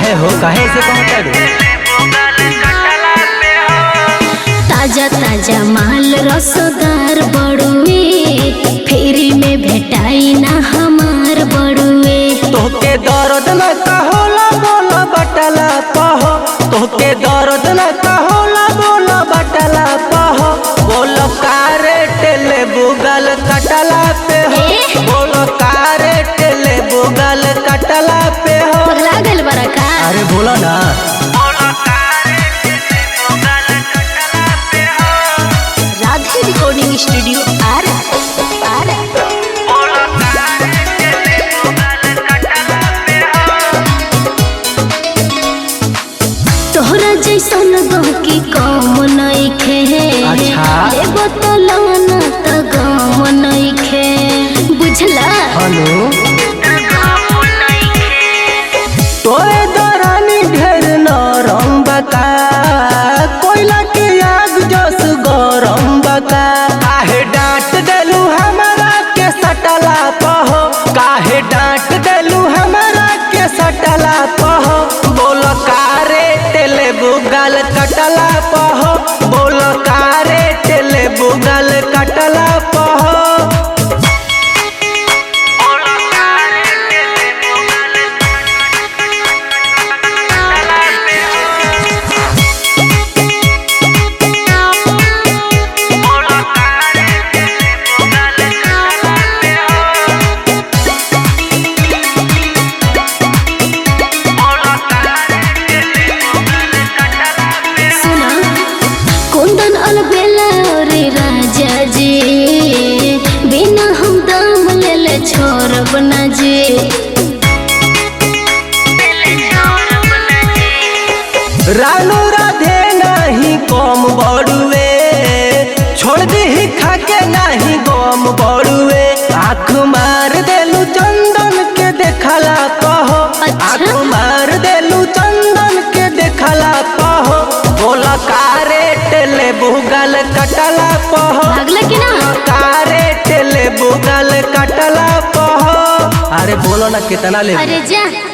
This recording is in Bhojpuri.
काहे हो काहे से कहता रे ताजा ताजा माल रसदार बड़ुए फेरी में भेटाई ना हमार बड़ुए तोहके दर्द न कहोला बोला बटला पहो तोहके दर्द न कहोला बोला बटला पहो बोलो कारे टेले बुगल कटला पे हो ए? बोलो कारे टेले बुगल कटला पे हो पगला गल बड़ा का अरे बोलो ना राधे रिकॉर्डिंग स्टूडियो आ रहा आ रहा तोहरा जैसन गहकी कम नइखे अच्छा। लेबो तो लाना त गम नइखे बुझला हेलो तोरे दरानी ढेर नरम बका कोयला के आग जस गरम बका काहे डांट देलू हमरा के सटला पहो काहे डांट देलू हमरा के सटला पहो बोल कारे टेले बुगल कटला पहो बोल कारे टेले बुगल कटला पहो सुना कुंदन अलबेला रे राजा जी बिना हम दाम लेले छोड़ब ना जी रानू राधे नाही कम बड़ुए छोड़ दी खाके नाही गम बड़ुए आँख मार देलू चंदन के देखला कहो अच्छा। आँख मार देलू चंदन के देखला कहो बोला कारे टेले बुगल कटला पहो भागला कि ना कारे टेले बुगल कटला पहो अरे बोलो ना कितना ले अरे जा